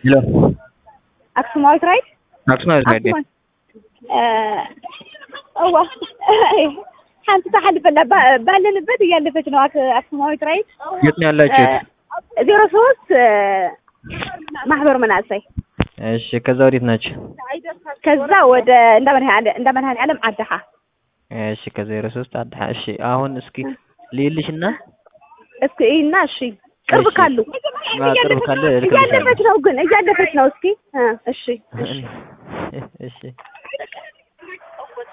ሄሎ አክሱማዊት ራይት አክሱማዊት ራይት አክሱማዊት እዋ ሓንቲ ተሓልፈላ ባ- ባለንበት እያለፈች ነው አክ- አክሱማዊት ራይት የት ነው ያላችሁት? ዜሮ ሶስት ማህበር መናእሰይ እሺ ከዛ ወዴት ናችሁ? ከዛ ወደ እንዳ መድኃኔ- እንዳ መድኃኔዓለም ዓድኻ እሺ ከዜሮ ሶስት አድሃ እሺ አሁን እስኪ ልይልሽና እስኪ እና እሺ ቅርብ እሺ። ካሉ አዎ፣ ቅርብ ካለ እልክልሻለሁ። እያለፈች ነው ግን እያለፈች ነው እስኪ እ እሺ እሺ እሺ